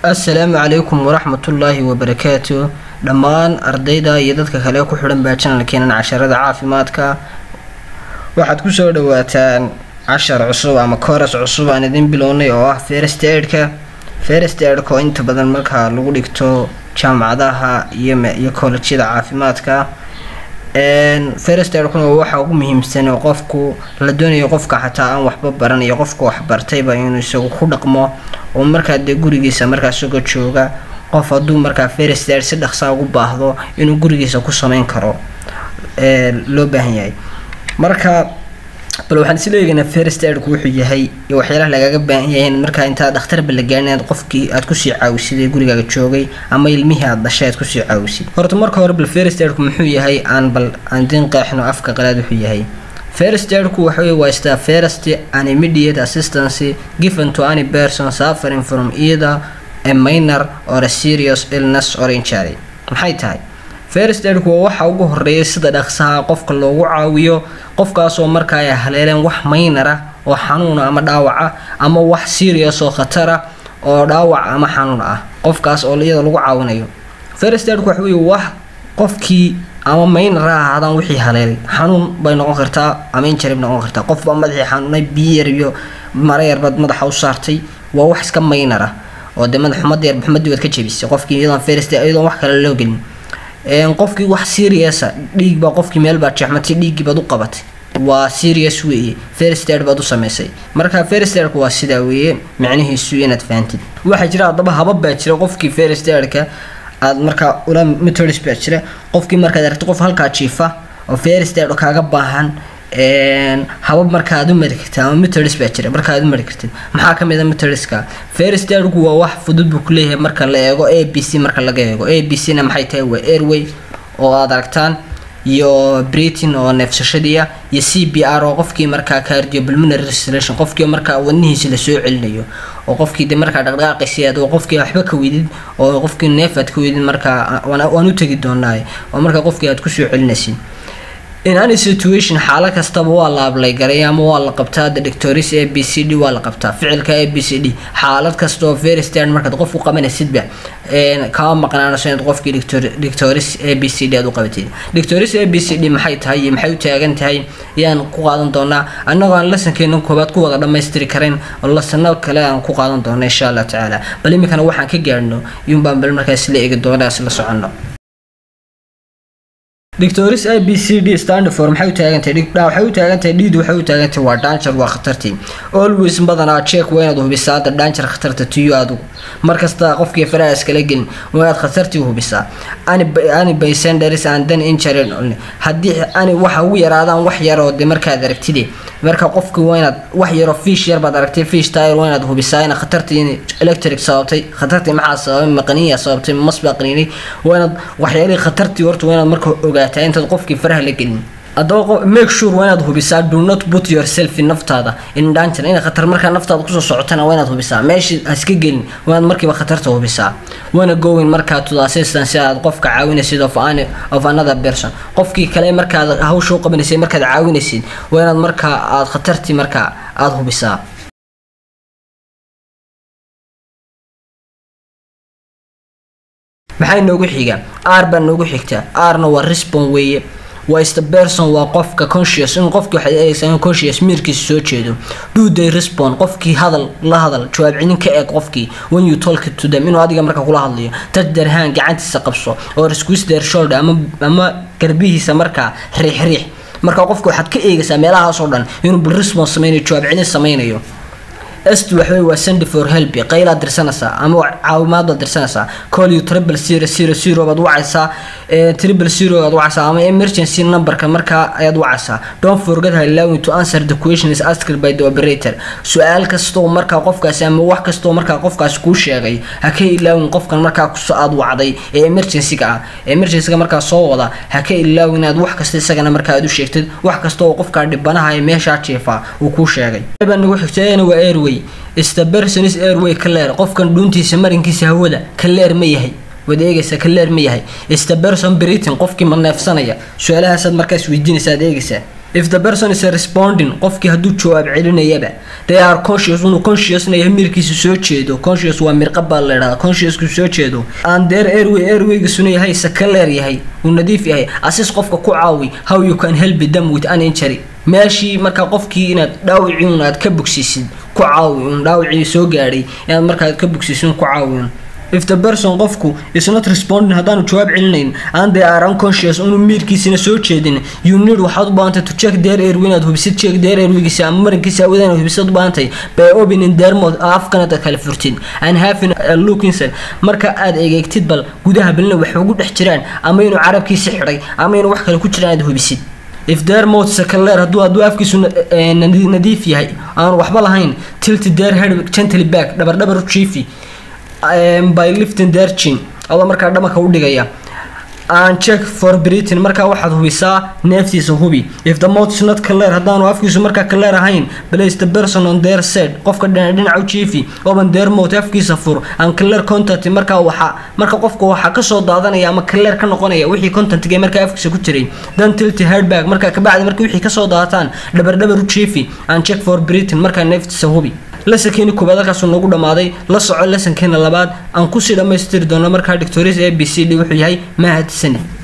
assalaamu calaykum waraxmatullaahi wabarakaatu dhammaan ardayda iyo dadka kale ku xidhan baa janalkeenan casharada caafimaadka waxaad kusoo dhawaataan cashar cusub ama kooras cusub aan idin bilownay oo ah first aidka first aidka oo inta badan markaa lagu dhigto jaamacadaha iyo iyo koolejyada caafimaadka first aidkuna waxa ugu muhiimsan oo qofku la doonayo qofka xataa aan waxba baran iyo qofka waxbartayba inuu isagu ku dhaqmo oo markaa dee gurigiisa markaa isagoo jooga qof hadduu markaa first aid si dhaqsaa ugu baahdo inuu gurigiisa ku sameyn karo loo baahan yahay marka bal waxaan isla eegaynaa first aidku wuxuu yahay iyo waxyaalaha lagaga baahan yahay markaa intaa dhakhtarba la gaarin inaad qofkii aad kusii caawisid ee gurigaaga joogay ama ilmihii aad dhashay aad kusii caawisid horta marka hore bal first aidku muxuu yahay aan bal aan din qeexno afka qalaad wuxuu yahay first aidku waxa wey waa istaa first and immediate assistance given to any person suffering from either a minor or a serious illness or injury maxay tahay first aidku waa waxa ugu horeeya sida dhaqsaha qofka loogu caawiyo qofkaasoo markaa ay haleeleen wax maynara oo xanuuna ama dhaawaca ama wax serious oo khatara oo dhaawac ama xanuun ah qofkaas oo iyada lagu caawinayo first aidku waxa wey wax qofkii ama maynara ahaadaan wixii haleelay xanuun bay noqon kartaa ama injury bay noqon kartaa qofbaa madaxii xanuunay biyar iyo mara yarbaad madaxa u saartay waa wax iska maynara oo dee madax xumada yar xumadii waad ka jebisay qofkii iyadoon first iyadoon wax kale loo gelin qofkii wax seriousa dhiig baa qofkii meel baad jeexmatay dhiiggii baad u qabatay waa serious weeye first aid baad u samaysay marka first aidku waa sidaa weeye micnihiisu inaad fahantid waxaa jira haddaba habab baa jira qofkii first aidka aad markaa ula methods baa jira qofkii markaad aragto qof halkaa jiifa oo first aid kaaga baahan habab marka aad u mari kartid ama methods baa jira marka aad u mari kartid maxaa kamid a methodska first aidku waa wax fudud buu kuleeyahay marka la eego a b c marka laga eego a b c na maxay tahay waa airway oo aad aragtaan iyo britain oo neefsashadiia iyo c b r oo qofkii markaa cardio pulmonary restoration qofkii markaa wadnihiisa lasoo celinayo oo qofkii de markaa dhaqdhaqaaqiisi aad oo qofkii waxba ka weydid oo qofkii neef aad ka weydid markaa waan u tegi doonaa oo markaa qofkii aad kusoo celinaysid in any situation xaalo kastaba waa la ablay garay ama waa la qabtaa the doctoris a b c d waa la qabtaa ficilka a b c d xaalad kasta oo veristan markaad qof u qabanaysidba kama maqnaanayso inaad qofkii doctoris a b c d aad u qabatid doctoris a b c d maxay tahay iyo maxay u taagan tahay ayaan ku qaadan doonaa annagoo aan lasankeena koobaad ku wada dhammaystiri karin oo lasano kale aan ku qaadan doona insha allah tacaala bal iminkana waxaan ka gaarhno iyuunbaan bal markaas la eegi doonaa isla soconno doctoris a b c d standfor maxay u taagantahay waxay u taagantahay dhiid waxay u taagantahay waa daanjar waa khatartii always badanaa check waa inaad hubisaa hadda daanjar khatarta tiyo adigu markasta qofkii faraha iskala gelin waa inaad khatartii hubisaa ani baysenders and then injury haddii ani waxa ugu yaraadaan wax yar oo de markaad aragtide marka qofkii waa inaad wax yaroo fiish yar baad aragtay fiish tire waa inaad hubisaa in khatartii in electric sababtay khatartii maxaa sababay maqaniya sababtay mas baa qaniinay waa inaad waxyaalihii khatartii horta waa inaad marka ogaataa intaad qofkii faraha la gelin haddaba make sure waa inaad hubisaa do not put yourself in naftaada in danger inay khatar markaa naftaada kusoo socotana waa inaad hubisaa meeshii ha iska gelin waa inaad markiiba khatarta hubisaa waana going markaa to the assistance si aad qofka caawinaysid of, an, of another person qofkii kale markaad hawsha u qabanaysid markaad caawinaysid waa inaad markaa aad khatartii markaa aada hubisaa maxay noogu xiga r baa noogu xigta rna waa respon weeye waa ista person waa qofka conscious in qofkii waxaad eegaysaa in conscious miirkiisa soo jeedo do they respond qofkii hadal la hadal jawaab celin ka eeg qofkii when you talk to them inuu adiga marka kula hadlayo touch their hand gacantiisa qabso or squeeze their shoulder ama ama garbihiisa markaa riix riix marka qofka waxaad ka eegaysaa meelahaas oo dhan inuu bal response sameynayo jawaab celin sameynayo st waxwey waa send for help qaylaad dirsanaysaa ama caawimaad baad dirsanaysaa call you triple zero zero zero baad wacaysaa triple zero baad wacaysaa ama emergency numberka markaa ayaad wacaysaa don't forget allowing to answer the question is asked by the operator su-aal kastoo markaa qofkaasi ama wax kastoo markaa qofkaasi kuu sheegay ha ka ilaawin qofkan markaa aad wacday ee emergencyga ah emergencyga markaa soo wada ha ka ilaawin inaad wax kasta isagana markaa aad u sheegtid wax kastoo qofkaa dhibanaha ee meeshaa jeefaa uu kuu sheegay nagu xigtayna waa airway stabersonis airway kaleer qofkan dhuuntiisa marinkiisa hawada kaleer ma yahay waad eegaysaa kaleer ma yahay staberson britain qofkii ma neefsanaya su-aalahaasaad markaas weydiinaysa aad eegaysaa if the person is responding qofkii hadduu jawaab celinayaba they are conscious inuu consciousna yahay mirkiisu soo jeedo conscious waa mirqa baa la idhahdaa consciousku soo jeedo and their airway airwaygisuna yahay sakaleer yahay uu nadiif yahay asis qofka ku caawi how you can help them with an injury meeshii markaa qofkii inaad dhaawicii un aad ka bogsiisid ku caawi un dhaawicii soo gaadhay inaad markaa ka bogsiisid ku caawi un if the person qofku is not responding haddaanu jawaab celinayn and they are unconscious unu miirkiisina soo jeedin you need waxaad u baahantay to check their airway inaad hubisid check their airwaygiisa ama marinkiisa awada inaad hubisid u baahantay by opening their mouth afkan aad kala furtid and having a look inside marka aad egeegtid bal gudaha balina wax ugu dhex jiraan ama inuu carabkiisi xidhay ama inuu wax kale ku jiraan aad hubisid if their mouth sakaleer hadduu hadduu afkiisu nadiif yahay aanu waxba lahayn tilt their head gently back dhabar dhabar u jiifi by lifting their chin adoo markaa dhamarka u dhigaya and check for breathing markaa waxaad hubisaa neeftiisa hubi if the mouth is not clear haddaanu afkiisu markaa clear ahayn place the person on their side qofka dhinaca u jiifi open their mouth afkiisa fur and clear content markaa waxa marka qofka waxaa kasoo daadanaya ama clear ka noqonaya wixii contentga markaa afkiisa ku jiray then tilt head back markaa kabacdi marka wixii kasoo daataan dhabar dhabar u jiifi and check for breathing markaa neeftiisa hubi lasankeeni koobaad halkaasuu nagu dhammaaday la soco lasankeena labaad aan kusii dhammaystiri doono markaa doctores a b c d wuxuu yahay mahad sani